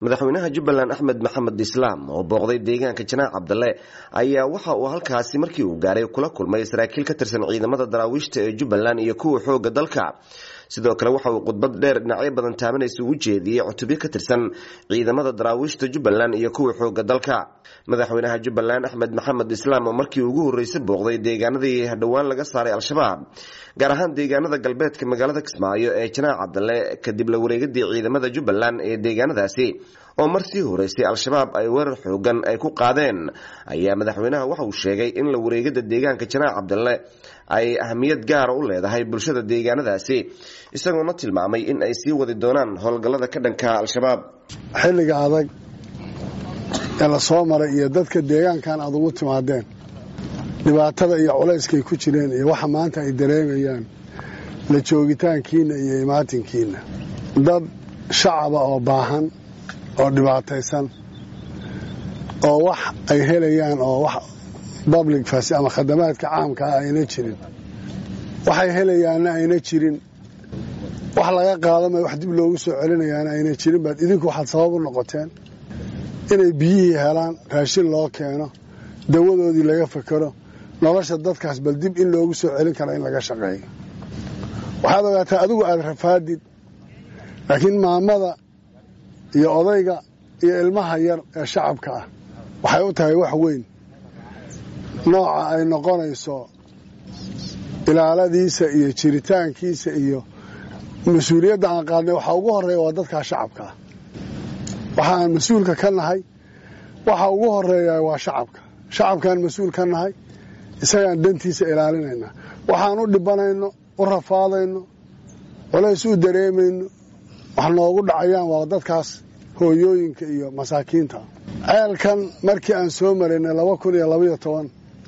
madaxweynaha jubbaland axmed maxamed islaam oo booqday deegaanka janaac cabdalle ayaa waxa uu halkaasi markii uu gaaray kula kulmay saraakiil ka tirsan ciidamada daraawiishta ee jubbaland iyo kuwa xooga dalka sidoo kale waxa uu khudbad dheer dhinacyo badan taabanaysa ugu jeediyey cutubyo ka tirsan ciidamada daraawiishta jubbaland iyo kuwa xooga dalka madaxweynaha jubbaland axmed maxamed islaam oo markii ugu horreysay booqday deegaanadii dhowaan laga saaray al-shabaab gaar ahaan deegaanada galbeedka magaalada kismaayo ee janaac cabdalle kadib la wareegadii ciidamada jubbaland ee deegaanadaasi oo mar sii horeysay al-shabaab ay weerar xoogan ay ku qaadeen ayaa madaxweynaha waxa uu sheegay in la wareegada deegaanka janaac cabdalle ay ahamiyad gaara u leedahay bulshada deegaanadaasi isagoona tilmaamay in ay sii wadi doonaan howlgallada ka dhanka al-shabaab xilliga adag ee la soo maray iyo dadka deegaankan aad ugu timaadeen dhibaatada iyo culayskay ku jireen iyo waxa maanta ay dareemayaan la joogitaankiinna iyo imaatinkiinna dad shacaba oo baahan oo dhibaataysan oo wax ay helayaan oo wax public fas ama khadamaadka caamka ah ayna jirin waxay helayaanna ayna jirin wax laga qaadamay wax dib loogu soo celinayaana ayna jirin baad idinku waxaad sabab u noqoteen inay biyihii helaan raashin loo keeno dawadoodii laga fakero nolosha dadkaas bal dib in loogu soo celin kara in laga shaqeeyo waxaad ogaataa adigu aada rafaadid laakiin maamada iyo odayga iyo ilmaha yar ee shacabka ah waxay u tahay wax weyn nooca ay noqonayso ilaaladiisa iyo jiritaankiisa iyo mas-uuliyadda aan qaadnay waxaa ugu horeeya waa dadkaa shacabka ah waxa aan mas-uulka ka nahay waxa ugu horeeya waa shacabka shacabkaan mas-uul ka nahay isagaan dantiisa ilaalinaynaa waxaan u dhibanayno u rafaadayno culays u dareemayno wax noogu dhacayaan waa dadkaas hooyooyinka iyo masaakiinta ceelkan markii aan soo maraynay laba kun iyo labaiyo toban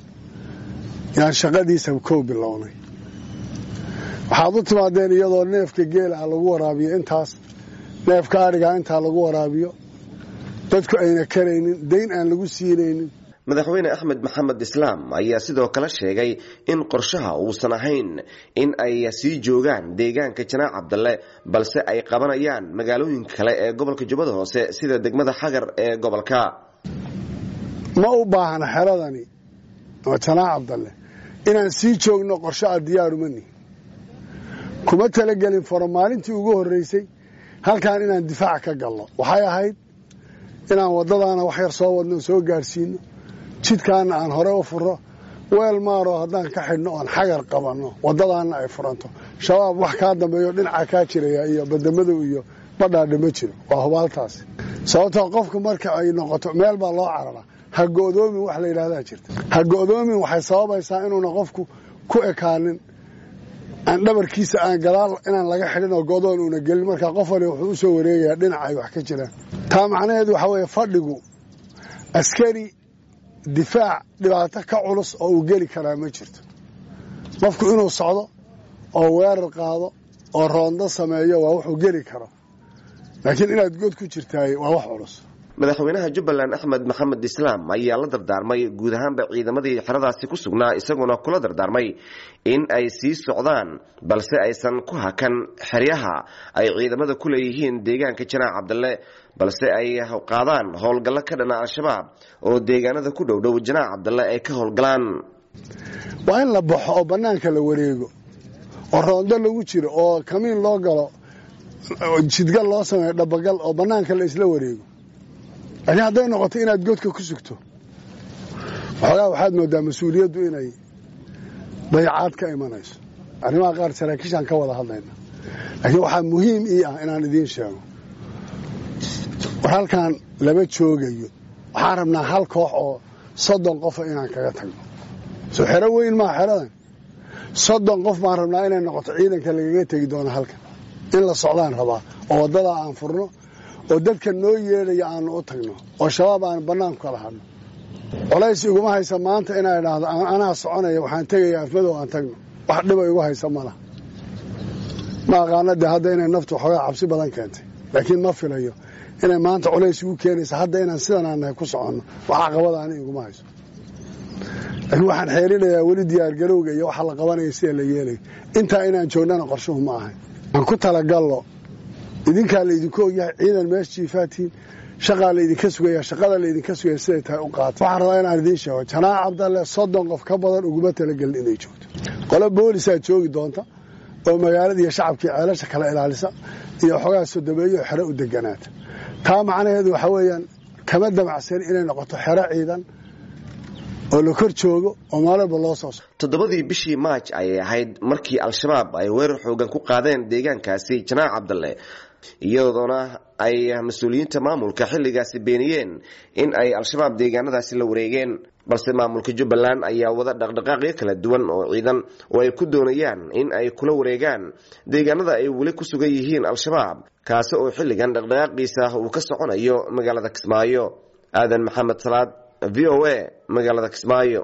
yaan shaqadiisa kow bilownay waxaad u timaadeen iyadoo neefka geela ah lagu waraabiyo intaas neefka adhigaa intaa lagu waraabiyo dadku ayna karaynin dayn aan lagu siinaynin madaxweyne axmed maxamed islaam ayaa sidoo kale sheegay in qorshaha uusan ahayn in ay sii joogaan deegaanka janaac cabdalle balse ay qabanayaan magaalooyinka kale ee gobolka jubbada hoose sida degmada xagar ee gobolka ma u baahna xeradani oo janaac cabdalle inaan sii joogno qorsho a diyaarumani kuma talagelin faro maalintii ugu horreysay halkan inaan difaac ka galno waxay ahayd inaan waddadaana wax yar soo wadno soo gaadhsiino jidkaana aan hore u furo weel maaroo haddaan ka xidhno oon xagar qabanno waddadaana ay furanto shabaab wax kaa dambeeyo dhinaca kaa jiraya iyo badamadow iyo badhaadha ma jiro waa hubaaltaasi sababtoo qofku marka ay noqoto meel baa loo cararaa ha go'doomin wax la yidhahdaa jirta ha go'doomin waxay sababaysaa inuuna qofku ku ekaanin aan dhabarkiisa aan gadaal inaan laga xidhin oo go'doon uuna gelin markaa qof wali wuxuu u soo wareegayaa dhinaca ay wax ka jiraan taa macnaheedu waxaa weeye fadhigu askari difaac dhibaato ka culus oo uu geli karaa ma jirto qofku inuu socdo oo weerar qaado oo roondo sameeyo waa wuxuu geli karo laakiin inaad god ku jirtaay waa wax culus madaxweynaha jubbaland axmed maxamed islaam ayaa la dardaarmay guud ahaanba ciidamadii xeradaasi ku sugnaa isaguna kula dardaarmay in ay sii socdaan balse aysan ku hakan xeryaha ay ciidamada ku leeyihiin deegaanka janaac cabdalle balse ay qaadaan howlgallo ka dhana al-shabaab oo deegaanada ku dhowdhow janaac cabdalle ay ka howlgalaan waa in la baxo oo bannaanka la wareego oo roondo lagu jiro oo kamiin loo galo jidgal loo sameeyo dhabagal oo bannaanka la isla wareego laakiin hadday noqoto inaad godka ku sugto waxoogaa waxaad moodaa mas-uuliyaddu inay dayacaad ka imanayso arrimaha qaar saraakiishaan ka wada hadlayna laakiin waxaa muhiim ii ah inaan idiin sheego war halkaan lama joogayo waxaan rabnaa hal koox oo soddon qofa inaan kaga tagno soo xero weyn maa xeradan soddon qof baan rabnaa inay noqoto ciidanka lagaga tegi doono halkan in la socdaan rabaa oo waddadaa aan furno oo dadka noo yeedhaya aanu u tagno oo shabaab aan bannaanku kala hadno colays iguma haysa maanta inaa idhaahdo anaa soconaya waxaan tegaya afmadow aan tagno wax dhiba igu haysa malaha ma aqaana dee hadda inay naftu waxoogaa cabsi badan keentay laakiin ma filayo inay maanta culays igu keenaysa hadda inaan sidan aan nahay ku soconno wax caqabada ani iguma hayso laakiin waxaan xeerinayaa weli diyaargarowga iyo waxa la qabanaya sida la yeelayo intaa inaan joognana qorshuhu ma ahayn aan ku talagallo idinkaa laydinku ogyahay ciidan meesha jiifaatiin shaqaa laydinka sugaya shaqada laydinka sugaya siday tahay u qaata waxaan rabaa inaan idiin sheego janaac cabdalle soddon qof ka badan uguma talagelin inay joogto qolo boolisaa joogi doonta oo magaalada iyo shacabkii ceelasha kala ilaalisa iyo xoogaa sodomeeyo oo xero u deganaata taa macnaheedu waxaa weeyaan kama damacsan inay noqoto xero ciidan oo la kor joogo oo maalwalba loo soo soo toddobadii bishii maaj ayay ahayd markii al-shabaab ay weerar xoogan ku qaadeen deegaankaasi janaac cabdalle iyadoona ay mas-uuliyiinta maamulka xilligaasi beeniyeen in ay al-shabaab deegaanadaasi la wareegeen balse maamulka jubbaland ayaa wada dhaqdhaqaaqyo kala duwan oo ciidan oo ay ku doonayaan in ay kula wareegaan deegaanada ay weli ku sugan yihiin al-shabaab kaasi oo xilligan dhaqdhaqaaqiisa uu ka soconayo magaalada kismaayo aadan maxamed salaad v o a magaalada kismaayo